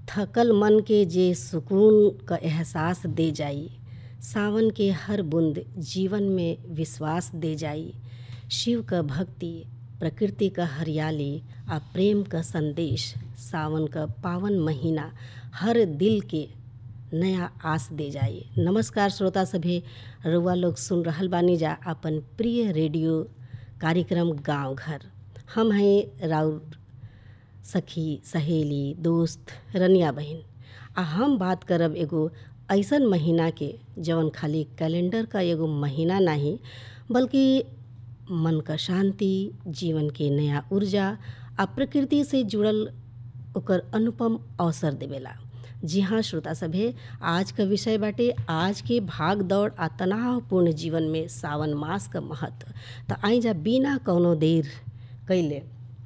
थकल मन के जे सुकून क एहसास दे जाई सावन के हर बूंद जीवन में विश्वास दे जाई शिव क भक्ति प्रकृति क हरियाली आ प्रेम क संदेश सावन क पावन महीना हर दिल के नया आस दे जाई नमस्कार श्रोता सभे रउआ लोग सुन रहल बानी जा अपन प्रिय रेडियो कार्यक्रम गांव घर हम हैं राउर सखी सहेली दोस्त रनिया बहन आ हम बात करब एगो ऐसन महीना के जवन खाली कैलेंडर का एगो महीना नहीं बल्कि मन का शांति जीवन के नया ऊर्जा आ प्रकृति से जुड़ल ओकर अनुपम अवसर देवेला जी हाँ श्रोता सभे आज का विषय बाटे आज के भाग दौड़ आ तनावपूर्ण जीवन में सावन मास का महत्व तो आई जा बिना कौनो देर कैले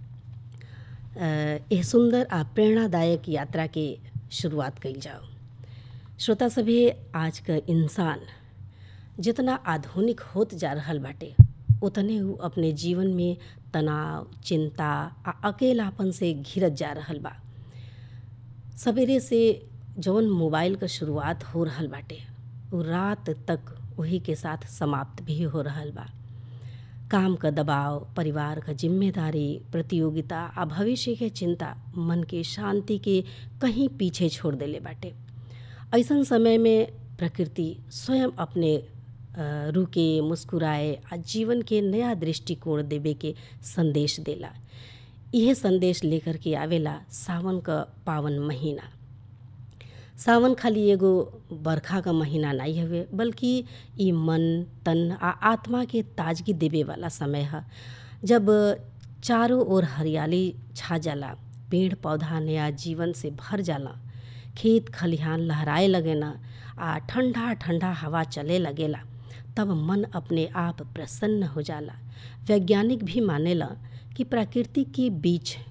यह सुंदर आ प्रेरणादायक यात्रा के शुरुआत कइल जाओ श्रोता सभे आज का इंसान जितना आधुनिक होत जा रहल बाटे उतने वो अपने जीवन में तनाव चिंता आ अकेलापन से घिरत जा रहल बा सवेरे से जौन मोबाइल का शुरुआत हो रहल बाटे वो रात तक वही के साथ समाप्त भी हो रहल बा काम का दबाव परिवार का जिम्मेदारी प्रतियोगिता आ भविष्य के चिंता मन के शांति के कहीं पीछे छोड़ देले बाटे ऐसन समय में प्रकृति स्वयं अपने रुके मुस्कुराए आ जीवन के नया दृष्टिकोण देवे के संदेश देला यह संदेश लेकर के आवेला सावन का पावन महीना सावन खाली एगो बरखा का महीना नहीं हवे बल्कि ई मन तन आ आत्मा के ताजगी देवे वाला समय है जब चारों ओर हरियाली छा जाला पेड़ पौधा नया जीवन से भर जाला खेत खलिहान लहराए लगेना आ ठंडा ठंडा हवा चले लगेला तब मन अपने आप प्रसन्न हो जाला वैज्ञानिक भी मानेला कि प्रकृति के बीच